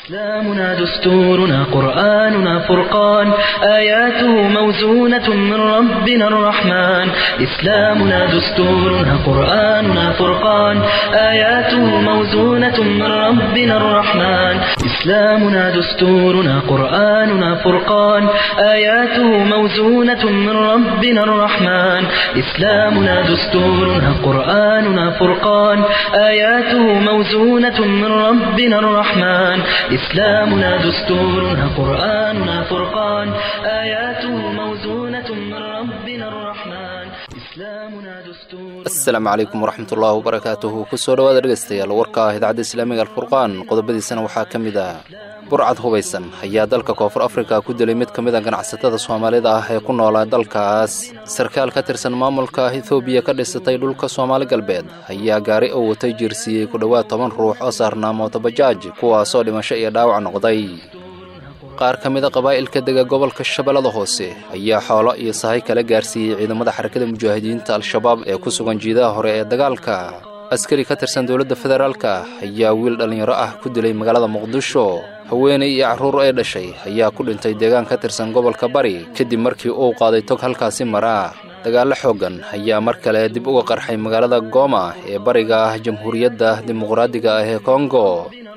إسلامنا دستورنا قرآننا فرقان آياته موزونة من ربنا الرحمن إسلامنا دستورنا قرآننا فرقان آياته موزونة من ربنا الرحمن إسلامنا دستورنا قرآننا فرقان آياته موزونة من ربنا الرحمن إسلامنا دستورنا قرآننا فرقان آياته موزونة من ربنا الرحمن إسلامنا دستورنا قرآننا فرقان آياته موزونة من ربنا الرحمن إسلامنا دستورنا asalaamu calaykum waraxmatullaahi wabarakaatuhu kusoo dhawaada dhegaystayaal warka ah idaacadda islaamiga alfurqaan qodobadiisana waxaa ka mid ah burcad hubaysan ayaa dalka koonfur afrika ku dilay mid ka mid a ganacsatada soomaalida ah ee ku noolaa dalkaas sarkaal ka tirsan maamulka ethoobiya ka dhisatay dhulka soomaali galbeed ayaa gaari oo watay jiirsiiyey ku dhowaad toban ruux oo saarnaa mootobajaaj kuwaasoo dhimasho iyo dhaawac noqday qaar ka mida qabaa'ilka dega gobolka shabeellada hoose ayaa xoolo iyo sahay kala gaarsiiyey ciidamada xarakada mujaahidiinta al-shabaab ee ku sugan jiidaha hore ee dagaalka askari ka tirsan dowladda federaalka ayaa wiil dhallinyaro ah ku dilay magaalada muqdisho haweenay iyo carruur ee dhashay ayaa ku dhintay deegaan ka tirsan gobolka bari kadib markii uu qaaday tog halkaasi maraa dagaallo xooggan ayaa mar kale dib uga qarxay magaalada gooma ee bariga ah jamhuuriyadda dimuqraadiga ah ee kongo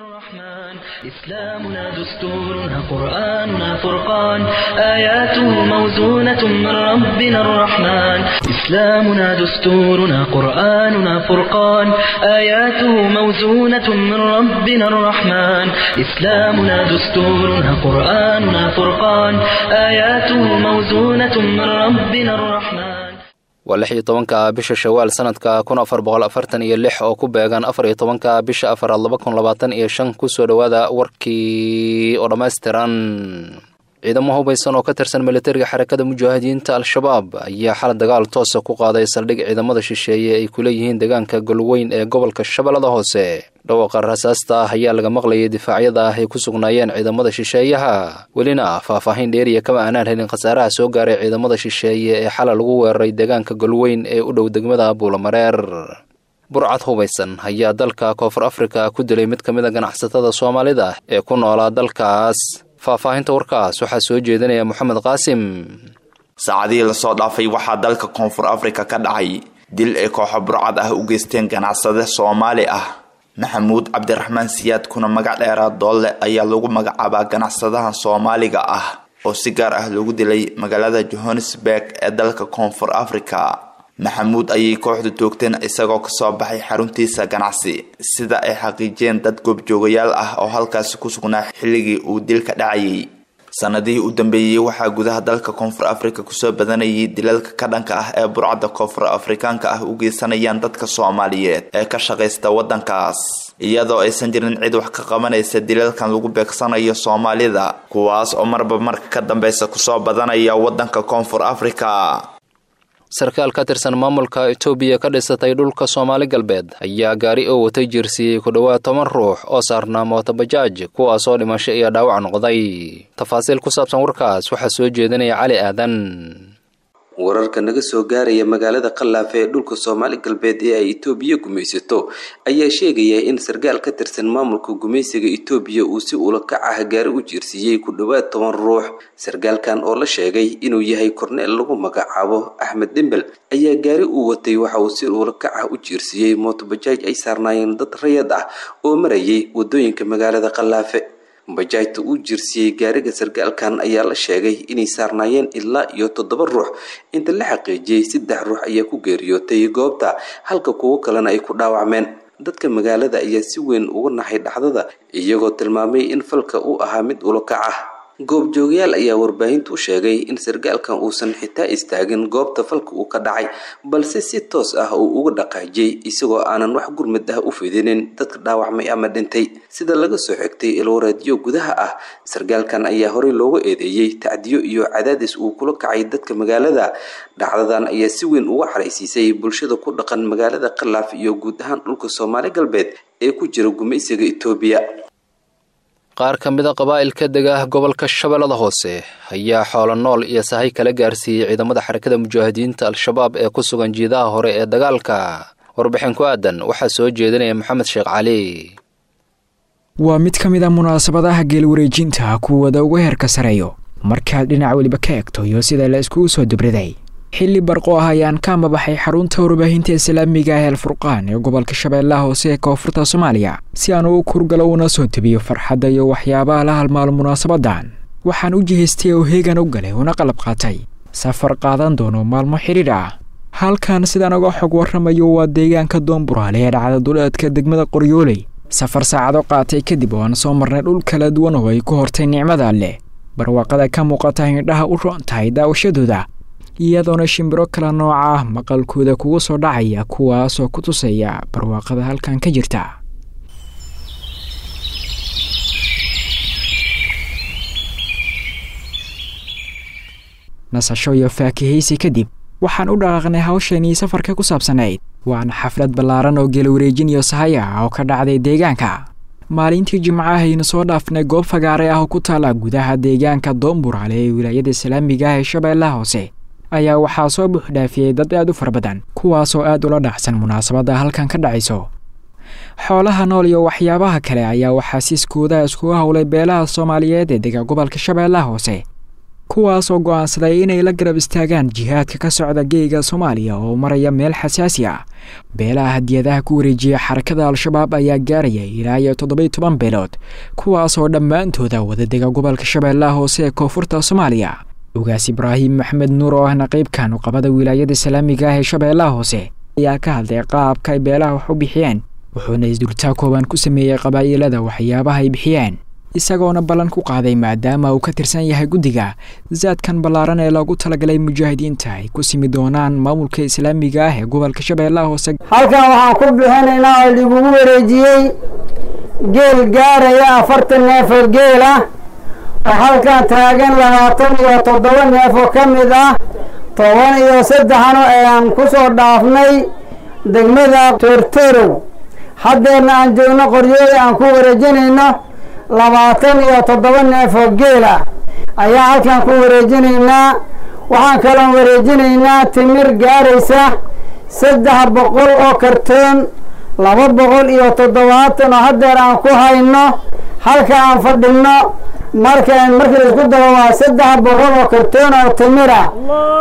إسلامنا دستورنا قرآننا فرقان آياته موزونة من ربنا الرحمن إسلامنا دستورنا قرآننا فرقان آياته موزونة من ربنا الرحمن إسلامنا دستورنا قرآننا فرقان آياته موزونة من ربنا الرحمن waa lix iyo tobanka bisha shawaal sanadka kun afar boqol afartan iyo lix oo ku beegan afar iyo tobanka bisha afaraad laba kun labaatan iyo shan kusoo dhowaada warkii oo dhammaystiran ciidamo hubaysan oo ka tirsan militariga xarakada mujaahidiinta al-shabaab ayaa xal dagaal toosa ku qaaday saldhig ciidamada shisheeye ay ku leeyihiin deegaanka golweyn ee gobolka shabeellada hoose dhawaqa rasaasta ah ayaa laga maqlayay difaacyada ah ay ku sugnaayeen ciidamada shisheeyaha welina faahfaahin dheeriya kama aanaan helin khasaaraha soo gaaray ciidamada shisheeye ee xalay lagu weeraray deegaanka golweyn ee u dhow degmada buulamareer burcad hubaysan ayaa dalka koonfur afrika ku dilay mid ka mid a ganacsatada soomaalida ee ku noolaa dalkaas faahfaahinta warkaas waxaa soo jeedinaya moxamed qaasim saacadihii lasoo dhaafay waxaa dalka koonfur afrika ka dhacay dil ay kooxo burcad ah u geysteen ganacsade soomaali ah maxamuud cabdiraxmaan siyaad kuna magac dheeraa doolle ayaa lagu magacaabaa ganacsadahan soomaaliga ah oo si gaar ah loogu dilay magaalada johannesburg ee dalka koonfur afrika maxamuud ayay kooxdu toogteen isagoo kasoo baxay xaruntiisa ganacsi sida ay xaqiijiyeen dad goobjoogayaal ah oo halkaasi ku sugnaa xilligii uu dilka dhacayay sanadihii u dambeeyey waxaa gudaha dalka koonfur afrika kusoo badanayay dilalka ka dhanka ah ee burcadda koonfur afrikaanka ah u geysanayaan dadka soomaaliyeed ee ka shaqaysta wadankaas iyadoo aysan jirin cid wax ka qabanaysa dilalkan lagu beegsanayo soomaalida kuwaas oo marba marka ka dambeysa kusoo badanaya wadanka koonfur afrika sarkaal ka tirsan maamulka etoobiya ka dhisatay dhulka soomaali galbeed ayaa gaari oo watay jiirsiiyey ku dhowaad toban ruux oo saarnaa mootobajaaj kuwaasoo dhimasho iyo dhaawac noqday tafaasiil ku saabsan warkaas waxaa soo jeedinaya cali aadan wararka naga soo gaaraya magaalada khallaafe ee dhulka soomaali galbeed ee ay itoobiya gumaysato ayaa sheegaya in sarkaal ka tirsan maamulka gumaysiga itoobiya uu si ula kac ah gaari u jiirsiiyey ku dhowaad toban ruux sarkaalkan oo la sheegay inuu yahay korneel lagu magacaabo axmed dembel ayaa gaari uu watay waxa uu si ula kac ah u jiirsiiyey mootobajaaj ay saarnaayeen dad rayad ah oo marayay wadooyinka magaalada khallaafe bajaajta uu jiirsiiyey gaariga sarkaalkan ayaa la sheegay inay saarnaayeen ilaa iyo toddoba ruux inta la xaqiijiyey saddex ruux ayaa ku geeriyootay goobta halka kuwo kalena ay ku dhaawacmeen dadka magaalada ayaa si weyn uga naxay dhacdada iyagoo tilmaamay in falka uu ahaa mid ulakac ah goobjoogayaal ayaa warbaahintu u sheegay in sarkaalkan uusan xitaa istaagin goobta falka uu ka dhacay balse si toos ah uu uga dhaqaajiyey isagoo aanan wax gurmad ah u fidinin dadka dhaawacmay ama dhintay sida laga soo xigtay ilwareedyo gudaha ah sarkaalkan ayaa horey looga eedeeyey tacdiyo iyo cadaadis uu kula kacay dadka magaalada dhacdadan ayaa si weyn uga xaraysiisay bulshada ku dhaqan magaalada khalaaf iyo guud ahaan dhulka soomaali galbeed ee ku jira gumaysiga itoobiya qaar ka mid a qabaa'ilka dega gobolka shabeellada hoose ayaa xoolo nool iyo sahay kala gaarsiiyey ciidamada xarakada mujaahidiinta al-shabaab ee ku sugan jiidaha hore ee dagaalka warbixin ku aadan waxaa soo jeedinaya maxamed sheekh cali waa mid ka mid a munaasabadaha geelwareejinta kuwada ugu heerka sareeyo markaad dhinac weliba ka egto iyo sida la iskugu soo dubriday xilli barqo ah ayaan ka amabaxay xarunta warbaahinta islaamiga ah eelfurqaan ee gobolka shabeellaha hoose ee koonfurta soomaaliya si aan u kurgalo una soo debiyo farxadda iyo waxyaabaha la halmaalo munaasabadan waxaan u jihaystay oo heegan u galay una qalab qaatay safar qaadan doono maalmo xidhiidh ah halkan sidaan uga xog warramayo waa deegaanka doonburaale ee dhacda duleedka degmada qoryooley safar saacado qaatay kadib oo aan soo marnay dhul kala duwan oo ay ku hortay nicmada alleh barwaaqada ka muuqata indhaha u roon tahay daawashadooda iyadoona shimbiro kala nooca ah maqalkooda kugu soo dhacaya kuwaasoo ku tusaya barwaaqada halkan ka jirta nasasho iyo faakihaysi kadib waxaan u dhaqaaqnay hawsheenii safarka ku saabsanayd waana xaflad ballaaran oo geelwareejin iyo sahaya ah oo ka dhacday deegaanka maalintii jimcahaynu soo dhaafnay goob fagaare ah oo ku taala gudaha deegaanka doonburaale ee wilaayada islaamiga ah ee shabeellaha hoose ayaa waxaa soo buuxdhaafiyey dad aad u fara badan kuwaasoo aad ula dhacsan munaasabadda halkan ka dhacayso xoolaha nool iyo waxyaabaha kale ayaa waxaasiiskooda iskugu howlay beelaha soomaaliyeed ee dega gobolka shabeellaha hoose kuwaasoo go'aansaday inay la garab istaagaan jihaadka ka socda geega soomaaliya oo maraya meel xasaasi ah beelaha hadiyadaha ku wareejiya xarakada al-shabaab ayaa gaaraya ilaa iyo toddobiy toban beelood kuwaasoo dhammaantooda wadadega gobolka shabeellaha hoose ee koonfurta soomaaliya ugaas ibraahim maxmed nuur oo ahna qeybka nuqabada wilaayada islaamiga ah ee shabeellaha hoose ayaa ka hadlay qaabka ay beelaha wax u bixiyeen wuxuuna isdultaa kooban ku sameeyey qabaa'ilada waxyaabaha ay bixiyeen isagoona ballan ku qaaday maadaama uu ka tirsan yahay guddiga zaadkan ballaaran ee loogu talagalay mujaahidiinta ay ku simi doonaan maamulka islaamiga ah ee gobolka shabeellaha hoose halkan waxaan ku bixinaynaa oo lagugu wareejiyey geel gaaraya afartan neef oo geel ah oo halkan taagan labaatan iyo toddoba neef oo ka mid ah toban iyo saddexno ayaan ku soo dhaafnay degmada toortorow haddeerna aan joogno qoryooda aan ku wareejinayno labaatan iyo toddoba neef oo geel ah ayaa halkan ku wareejinaynaa waxaan kaloon wareejinaynaa timir gaaraysa saddex boqol oo kartoon laba boqol iyo toddobaatan oo haddeer aan ku hayno halka aan fadhinno marka markii laisku daro waa saddex boqol oo kartoon oo timir ah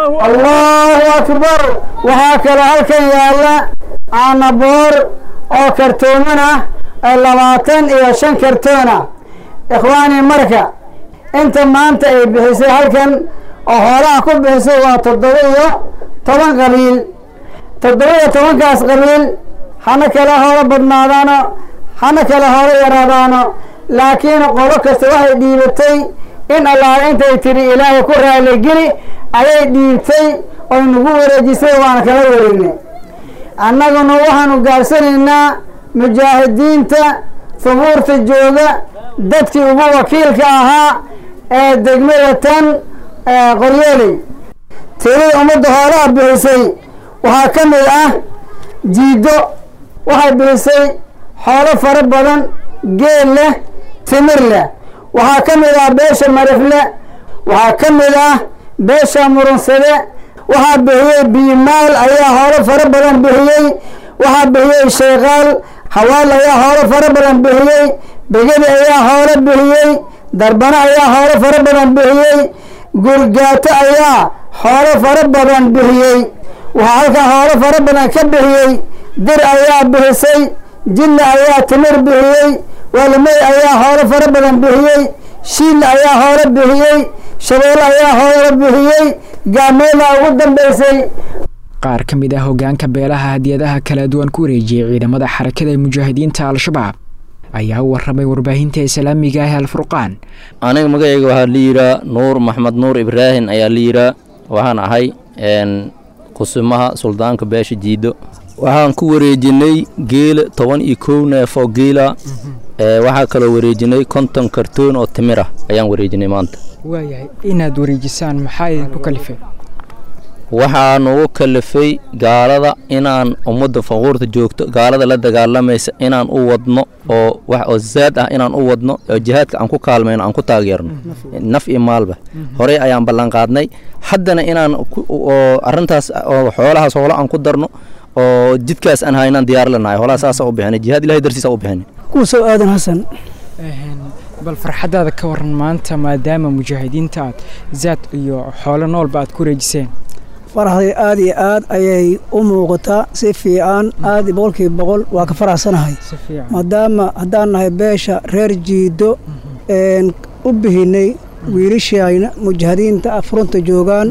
allahu akbar waxaa kaloo halkan yaalla caanaboor oo kartooman ah labaatan iyo shan kartoona ikhwaani marka inta maanta ay bixisay halkan oo hoolaha ku bixisay waa toddoba iyo toban qabiil toddoba iyo tobankaas qabiil hana kala hoolo badnaadaano hana kala hoolo yaraadaano laakiin qolo kasta waxay dhiibatay in allaah intay tidhi ilaahay ku raaligeli ayay dhiibtay oy nagu wareejisay waana kala wareegnay annaguna waxaanu gaarsanaynaa mujaahidiinta hubuurta jooga dadkii ugu wakiilka ahaa ee degmada tan qoryooley tirada ummadda hoolaha bixisay waxaa ka mid ah jiido waxay bixisay xoolo fara badan geel leh timir leh waxaa ka mid ah beesha marifle waxaa ka mid ah beesha murunsade waxaa bixiyey biimaal ayaa hoolo fara badan bixiyey waxaa bixiyey sheekaal hawaal ayaa hoolo fara badan bixiyey begedi ayaa hoolo bixiyey darbano ayaa hoolo fara badan bixiyey gurgaato ayaa hoolo fara badan bixiyey waxaa halkaa hoolo fara badan ka bixiyey dir ayaa bixisay jilla ayaa timir bixiyey waalimey ayaa hoolo fara badan bixiyey shiil ayaa hoolo bixiyey shabeelle ayaa hoolo bixiyey gaameela ugu dambaysay qaar ka mid ah hoggaanka beelaha hadiyadaha kala duwan ku wareejiyey ciidamada xarakada ee mujaahidiinta al-shabaab ayaa u warramay warbaahinta islaamiga ah alfurqaan aniga magacayga waxaa la yidhaa nuur maxmed nuur ibraahim ayaa la yidhaa waxaan ahay kusumaha suldaanka beesha jiido waxaan ku wareejinay geela toban iyo kow neef oo geela waxaa kaloo wareejinay konton kartoon oo timir ah ayaan wareejinay maanta waayahay inaad wareejisaan maxaa idinku kalifay waxaa nugu kalifay gaalada inaan ummadda faquurta joogto gaalada la dagaalamaysa inaan u wadno oo wax oo zaad ah inaan u wadno oo jihaadka aan ku kaalmayno aan ku taageerno naf iyo maalba horey ayaan ballanqaadnay haddana inaan oo arrintaas oo xoolahaas hoolo aan ku darno oo jidkaas aan haynaan diyaar lanahay hoolaha saasa u bixinay jihaad ilahay darsiisa u bixinay kuusow aadan xasan bal farxaddaada ka waran maanta maadaama mujaahidiinta aad zaad iyo xoolo noolba aad ku reejiseen faraxday aad iyo aad ayay u muuqataa si fiican aad boqolkiiba boqol waa ka faraxsanahay maadaama haddaan nahay beesha reer jiido u bihinay wiilishayna mujaahidiinta furunta joogaan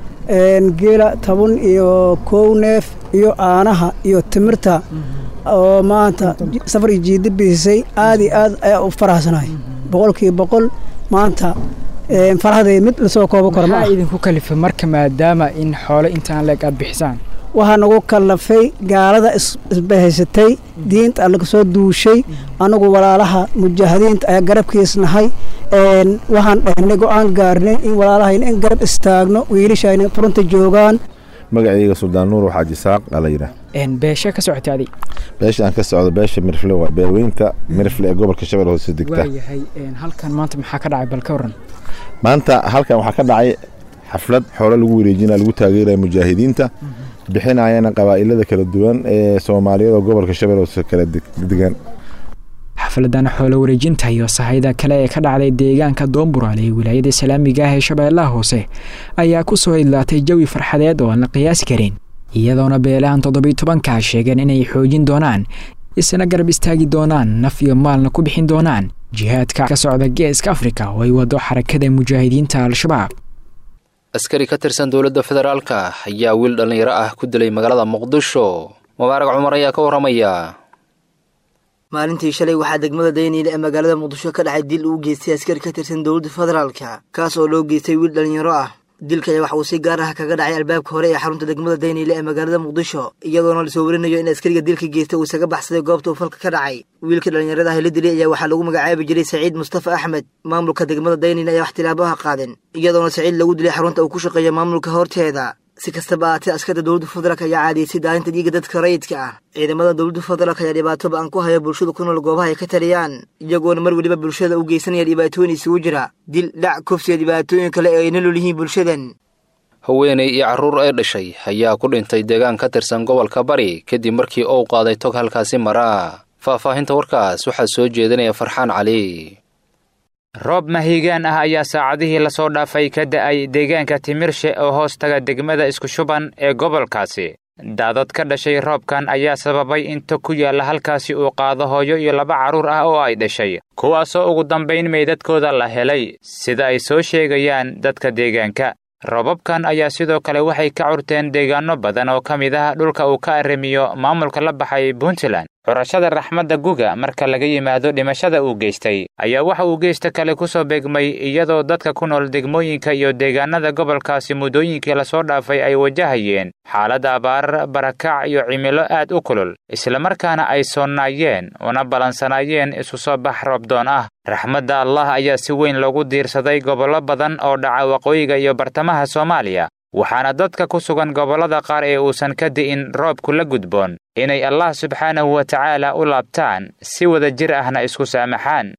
geela toban iyo kow neef iyo aanaha iyo timirta oo maanta safar iyo jiida biisay aad iyo aad ayaa u faraxsanahay boqolkiiba boqol maanta faraxday mid lasoo koobo karo ma idinku kalifay marka maadaama in xoolo intaan leeg aad bixisaan waxaa nagu kallafay gaalada isbahaysatay diinta allaga soo duushay anagu walaalaha mujaahidiinta ayaa garabkiis nahay waxaan dhahnay go-aan gaarnay in walaalahayna in garab istaagno wiilishayna furunta joogaan magacayga suldaan nuur xaaji saaq aa la yidhaah beeshe ka socotay adig beesha aan ka socdo beesha mirfle waa beerweynta mirfle ee gobolka shabeelle hoose degta waayahay halkan maanta maxaa ka dhacay bal ka waran maanta halkan waxaa ka dhacay xaflad xoolo lagu wareejinaya lagu taageeraya mujaahidiinta bixinayana qabaa'ilada kala duwan ee soomaaliyada gobolka shabeelle hoose kala degan xafladan xoolo wareejinta iyo sahayda kale ee ka dhacday deegaanka doomburaal ee wilaayada islaamiga ah ee shabeellaha hoose ayaa ku soo idlaatay jawi farxadeed oo aan la qiyaasi karin iyadoona beelahan toddobiy tobankaa sheegeen inay xoojin doonaan isna garab istaagi doonaan naf iyo maalna ku bixin doonaan jihaadka ka socda geeska afrika oo ay wado xarakada mujaahidiinta al-shabaab askari ka tirsan dowladda federaalka ayaa wiil dhallinyaro ah ku dilay magaalada muqdisho mubaarag cumar ayaa ka warramaya maalintii shalay waxaa degmada dayniile ee magaalada muqdisho ka dhacay dil uu geystay askari ka tirsan dowladda federaalka kaas oo loo geystay wiil dhallinyaro ah dilka ayaa wax uu si gaar ah kaga dhacay albaabka hore ee xarunta degmada dayniile ee magaalada muqdisho iyadoona lasoo warinayo in askariga dilka geystay uu isaga baxsaday goobta uu falka ka dhacay wiilka dhallinyarada ah la dilay ayaa waxaa lagu magacaabi jiray saciid mustafa axmed maamulka degmada dayniile ayaa wax tilaabaha qaadeen iyadoona saciid lagu dilay xarunta uu ku shaqeeya maamulka horteeda si kastaba ahaatee askarta dowladda federaalk ayaa caadiyeysay daalinta dhiiga dadka rayidka ah ciidamada dowladda federaalk ayaa dhibaato ba-an ku haya bulshada ku nool goobaha ay ka taliyaan iyagoona mar weliba bulshada u geysanaya dhibaatooyin isugu jira dil dhac kufsiya dhibaatooyin kale ee ay nolol yihiin bulshadan haweenay iyo carruur ay dhashay ayaa ku dhintay deegaan ka tirsan gobolka bari kadib markii uu qaaday tog halkaasi maraa faahfaahinta warkaas waxaa soo jeedinaya farxaan cali roob mahiigaan ah ayaa saacadihii lasoo dhaafay ka da'ay deegaanka timirshe oo hoos taga degmada isku shuban ee gobolkaasi daadad ka dhashay roobkan ayaa sababay inta ku yaalla halkaasi uu qaado hooyo iyo laba carruur ah oo ay dhashay kuwaasoo ugu dambayn meydadkooda la helay sida ay soo sheegayaan dadka deegaanka roobabkan ayaa sidoo kale waxay ka curteen deegaanno badan oo ka mid ah dhulka uu ka arrimiyo maamulka la baxay puntland curashada raxmadda guga marka laga yimaado dhimashada uu geystay ayaa waxa uu geysta kale ku soo beegmay iyadoo dadka ku nool degmooyinka iyo deegaanada gobolkaasi muddooyinkii lasoo dhaafay ay wajahayeen xaalad abaar barakac iyo cimilo aad u kulul islamarkaana ay soonnaayeen una ballansanaayeen isu soo bax roobdoon ah raxmadda allah ayaa si weyn loogu diirsaday gobollo badan oo dhaca waqooyiga iyo bartamaha soomaaliya waxaana dadka ku sugan gobollada qaar ee uusan ka di'in roobku la gudboon inay allah subxaanahu wa tacaala u laabtaan si wada jir ahna isku saamaxaan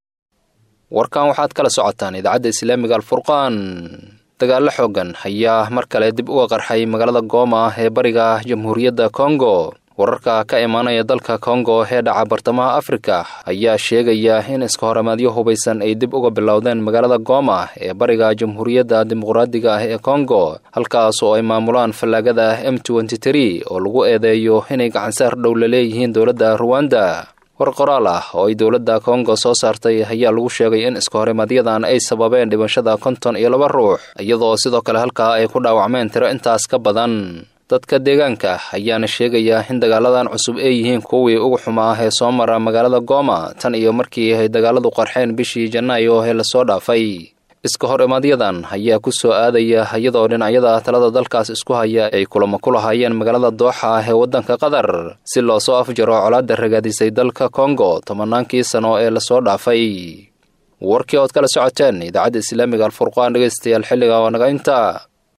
warkan waxaad kala socotaan idaacadda islaamiga alfurqaan dagaallo xooggan ayaa mar kale dib uga qarxay magaalada gooma ee bariga jamhuuriyadda kongo wararka ka imaanaya dalka kongo ee dhaca bartamaha afrika ayaa sheegaya in iska horamaadyo hubaysan ay dib uga bilowdeen magaalada gooma ee bariga jamhuuriyadda dimuqraadiga ah ee kongo halkaas oo ay maamulaan fallaagada m oo lagu eedeeyo inay gacansaar dhow la leeyihiin dowladda ruwanda war qoraal ah oo ay dowladda kongo soo saartay ayaa lagu sheegay in iska horimaadyadaan ay sababeen dhimashada konton iyo laba ruux iyadoo sidoo kale halkaa ay ku dhaawacmeen tiro intaas ka badan dadka deegaanka ayaana sheegaya in dagaaladan cusub ay yihiin kuwii ugu xumaa ee soo mara magaalada gooma tan iyo markii ay dagaaladu qarxeen bishii janaayo ee lasoo dhaafay iska hor imaadyadan ayaa ku soo aadaya iyadoo dhinacyada talada dalkaas isku haya ay kulamo ku lahaayeen magaalada dooxa ee waddanka qatar si loo soo afjaro colaadda ragaadisay dalka kongo tobannaankii sano ee lasoo dhaafay warkii ood kala socoteen idaacadda islaamiga alfurqaan dhegaystayaal xilliga oo naga inta